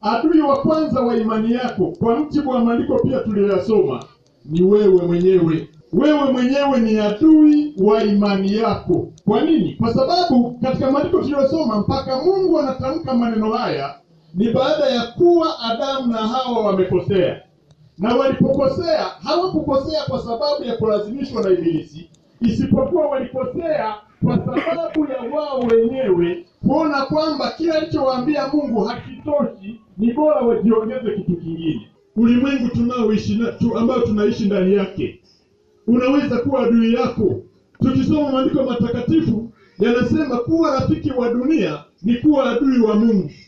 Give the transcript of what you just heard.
adui wa kwanza wa imani yako, kwa mujibu wa maandiko pia tuliyoyasoma, ni wewe mwenyewe. Wewe mwenyewe ni adui wa imani yako. Kwa nini? Kwa sababu katika maandiko tuliyosoma mpaka Mungu anatamka maneno haya ni baada ya kuwa Adamu na Hawa wamekosea, na walipokosea hawakukosea kwa sababu ya kulazimishwa na Ibilisi, isipokuwa walikosea kwa sababu ya wao wenyewe kuona kwamba kila alichowaambia Mungu hakitoshi, ni bora wajiongeze kitu kingine. Ulimwengu tunaoishi na, tu, ambao tunaishi ndani yake unaweza kuwa adui yako. Tukisoma maandiko matakatifu yanasema kuwa rafiki wa dunia ni kuwa adui wa Mungu.